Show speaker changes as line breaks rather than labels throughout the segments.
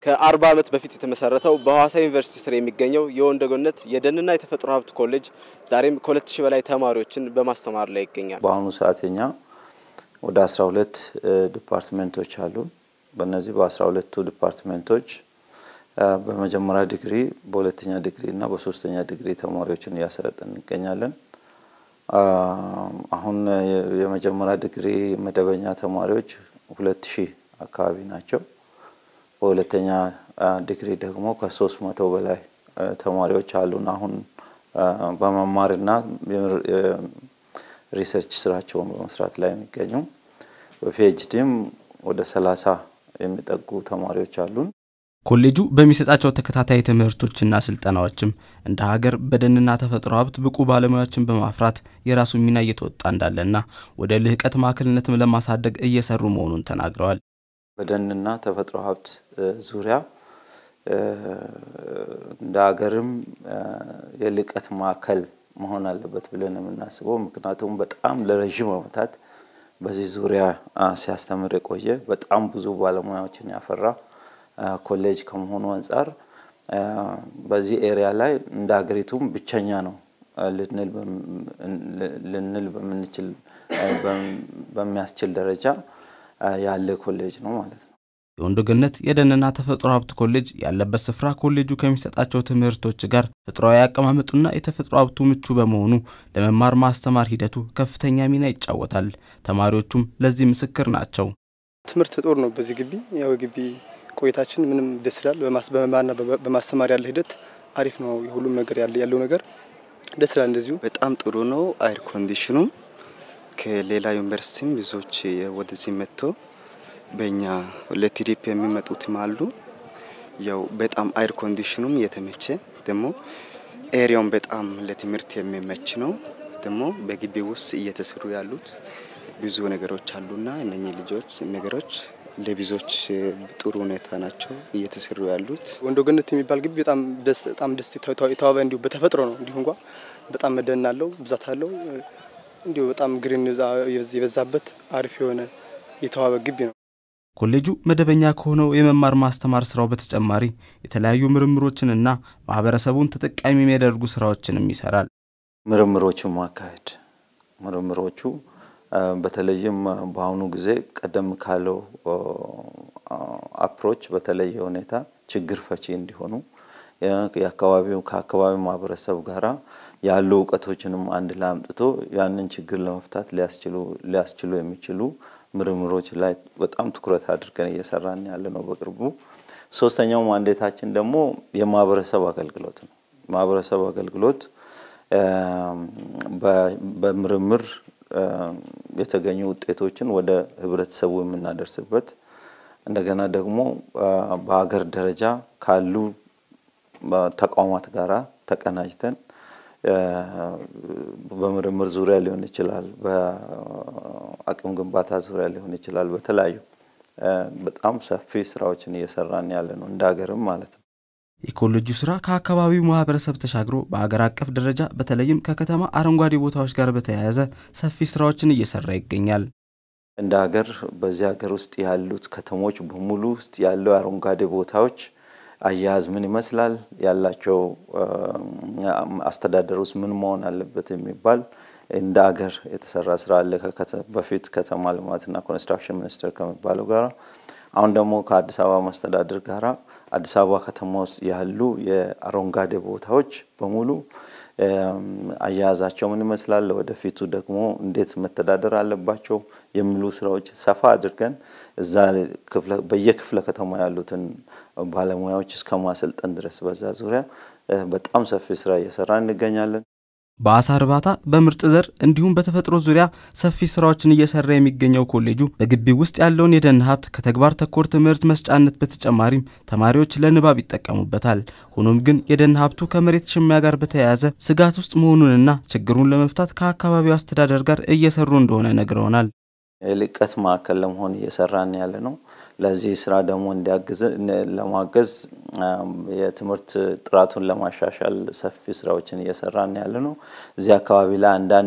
ከአርባ ዓመት በፊት የተመሰረተው በሐዋሳ ዩኒቨርሲቲ ስር የሚገኘው የወንደ ገነት የደንና የተፈጥሮ ሀብት ኮሌጅ ዛሬም ከሁለት ሺህ በላይ ተማሪዎችን በማስተማር ላይ ይገኛል።
በአሁኑ ሰዓት እኛ ወደ አስራ ሁለት ዲፓርትሜንቶች አሉ። በእነዚህ በአስራ ሁለቱ ዲፓርትሜንቶች በመጀመሪያ ዲግሪ፣ በሁለተኛ ዲግሪ እና በሶስተኛ ዲግሪ ተማሪዎችን እያሰለጠን እንገኛለን። አሁን የመጀመሪያ ዲግሪ መደበኛ ተማሪዎች ሁለት ሺህ አካባቢ ናቸው። በሁለተኛ ዲግሪ ደግሞ ከሶስት መቶ በላይ ተማሪዎች አሉን። አሁን በመማርና ሪሰርች ስራቸውን በመስራት ላይ የሚገኙ በፒኤችዲም ወደ ሰላሳ የሚጠጉ ተማሪዎች አሉን።
ኮሌጁ በሚሰጣቸው ተከታታይ ትምህርቶችና ስልጠናዎችም እንደ ሀገር በደንና ተፈጥሮ ሀብት ብቁ ባለሙያዎችን በማፍራት የራሱ ሚና እየተወጣ እንዳለና ወደ ልህቀት ማዕከልነትም ለማሳደግ እየሰሩ መሆኑን ተናግረዋል።
በደንና ተፈጥሮ ሀብት ዙሪያ እንደ ሀገርም የልቀት ማዕከል መሆን አለበት ብለን የምናስበው ምክንያቱም በጣም ለረዥም ዓመታት በዚህ ዙሪያ ሲያስተምር የቆየ በጣም ብዙ ባለሙያዎችን ያፈራ ኮሌጅ ከመሆኑ አንጻር በዚህ ኤሪያ ላይ እንደ ሀገሪቱም ብቸኛ ነው ልንል በምንችል በሚያስችል ደረጃ ያለ ኮሌጅ ነው ማለት ነው።
የወንዶ ገነት የደንና ተፈጥሮ ሀብት ኮሌጅ ያለበት ስፍራ ኮሌጁ ከሚሰጣቸው ትምህርቶች ጋር ተፈጥሯዊ አቀማመጡና የተፈጥሮ ሀብቱ ምቹ በመሆኑ ለመማር ማስተማር ሂደቱ ከፍተኛ ሚና ይጫወታል። ተማሪዎቹም ለዚህ ምስክር ናቸው።
ትምህርት ጦር ነው። በዚህ ግቢ ያው ግቢ ቆይታችን ምንም ደስ ይላል። በመማርና በማስተማር ያለ ሂደት አሪፍ ነው። ሁሉም ነገር ያለው ነገር ደስ ይላል። እንደዚሁ
በጣም ጥሩ ነው። አይር ኮንዲሽኑም ከሌላ ዩኒቨርሲቲም ብዙዎች ወደዚህ መጥቶ በእኛ ለትሪፕ የሚመጡትም አሉ። ያው በጣም አይር ኮንዲሽኑም የተመቸ ደግሞ ኤሪያውን በጣም ለትምህርት የሚመች ነው። ደግሞ በግቢ ውስጥ እየተሰሩ ያሉት ብዙ ነገሮች አሉና እነኚህ ልጆች ነገሮች ለብዙዎች ጥሩ ሁኔታ ናቸው እየተሰሩ ያሉት።
ወንዶ ገነት የሚባል ግቢ በጣም ደስ በጣም ደስ የተዋበ እንዲሁ በተፈጥሮ ነው። እንዲሁ እንኳ በጣም መደን አለው ብዛት አለው እንዲሁ በጣም ግሪን የበዛበት አሪፍ የሆነ የተዋበ ግቢ ነው።
ኮሌጁ መደበኛ ከሆነው የመማር ማስተማር ስራው በተጨማሪ የተለያዩ ምርምሮችንና ማህበረሰቡን ተጠቃሚ የሚያደርጉ ስራዎችንም ይሰራል።
ምርምሮችን ማካሄድ ምርምሮቹ በተለይም በአሁኑ ጊዜ ቀደም ካለው አፕሮች በተለየ ሁኔታ ችግር ፈቺ እንዲሆኑ የአካባቢው ከአካባቢው ማህበረሰብ ጋራ ያሉ እውቀቶችንም አንድ ላይ አምጥቶ ያንን ችግር ለመፍታት ሊያስችሉ የሚችሉ ምርምሮች ላይ በጣም ትኩረት አድርገን እየሰራን ያለ ነው። በቅርቡ ሶስተኛው ማንዴታችን ደግሞ የማህበረሰብ አገልግሎት ነው። ማህበረሰብ አገልግሎት በምርምር የተገኙ ውጤቶችን ወደ ህብረተሰቡ የምናደርስበት እንደገና ደግሞ በሀገር ደረጃ ካሉ ተቋማት ጋራ ተቀናጅተን በምርምር ዙሪያ ሊሆን ይችላል፣ በአቅም ግንባታ ዙሪያ ሊሆን ይችላል። በተለያዩ በጣም ሰፊ ስራዎችን እየሰራን ያለ ነው እንደ ሀገርም ማለት ነው።
የኮሌጁ ስራ ከአካባቢው ማህበረሰብ ተሻግሮ በአገር አቀፍ ደረጃ በተለይም ከከተማ አረንጓዴ ቦታዎች ጋር በተያያዘ ሰፊ ስራዎችን እየሰራ ይገኛል።
እንደ ሀገር በዚህ ሀገር ውስጥ ያሉት ከተሞች በሙሉ ውስጥ ያለው አረንጓዴ ቦታዎች አያያዝ ምን ይመስላል፣ ያላቸው አስተዳደር ውስጥ ምን መሆን አለበት የሚባል እንደ ሀገር የተሰራ ስራ አለ። በፊት ከተማ ልማትና ኮንስትራክሽን ሚኒስቴር ከሚባለው ጋራ አሁን ደግሞ ከአዲስ አበባ መስተዳድር ጋራ አዲስ አበባ ከተማ ውስጥ ያሉ የአረንጓዴ ቦታዎች በሙሉ አያያዛቸው ምን ይመስላል፣ ወደፊቱ ደግሞ እንዴት መተዳደር አለባቸው የሚሉ ስራዎች ሰፋ አድርገን እዛ በየክፍለ ከተማ ያሉትን ባለሙያዎች እስከ ማሰልጠን ድረስ በዛ ዙሪያ በጣም ሰፊ ስራ እየሰራ እንገኛለን።
በአሳ እርባታ፣ በምርጥ ዘር እንዲሁም በተፈጥሮ ዙሪያ ሰፊ ስራዎችን እየሰራ የሚገኘው ኮሌጁ በግቢው ውስጥ ያለውን የደን ሀብት ከተግባር ተኮር ትምህርት መስጫነት በተጨማሪም ተማሪዎች ለንባብ ይጠቀሙበታል። ሆኖም ግን የደን ሀብቱ ከመሬት ሽሚያ ጋር በተያያዘ ስጋት ውስጥ መሆኑንና ችግሩን ለመፍታት ከአካባቢው አስተዳደር ጋር እየሰሩ እንደሆነ ነግረውናል።
የልቀት ማዕከል ለመሆን እየሰራን ያለ ነው። ለዚህ ስራ ደግሞ እንዲያግዝ ለማገዝ የትምህርት ጥራቱን ለማሻሻል ሰፊ ስራዎችን እየሰራን ያለ ነው። እዚህ አካባቢ ላይ አንዳንድ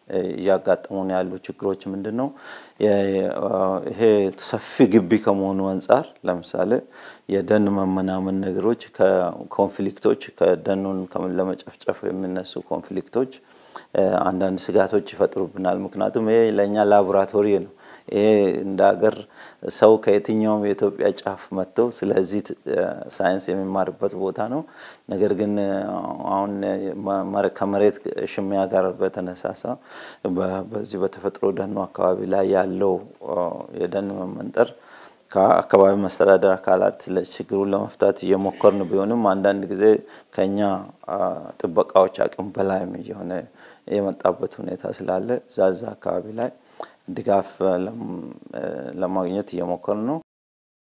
እያጋጠሙን ያሉ ችግሮች ምንድን ነው? ይሄ ሰፊ ግቢ ከመሆኑ አንጻር ለምሳሌ የደን መመናመን ነገሮች ከኮንፍሊክቶች ከደኑን ለመጨፍጨፍ የሚነሱ ኮንፍሊክቶች አንዳንድ ስጋቶች ይፈጥሩብናል። ምክንያቱም ይሄ ለእኛ ላቦራቶሪ ነው። ይሄ እንደ ሀገር ሰው ከየትኛውም የኢትዮጵያ ጫፍ መጥተው ስለዚህ ሳይንስ የሚማርበት ቦታ ነው። ነገር ግን አሁን ከመሬት ሽሚያ ጋር በተነሳሳ በዚህ በተፈጥሮ ደኑ አካባቢ ላይ ያለው የደን መመንጠር ከአካባቢ መስተዳደር አካላት ችግሩን ለመፍታት እየሞከርን ቢሆንም አንዳንድ ጊዜ ከኛ ጥበቃዎች አቅም በላይም እየሆነ የመጣበት ሁኔታ ስላለ ዛዛ አካባቢ ላይ ድጋፍ ለማግኘት እየሞከርን ነው።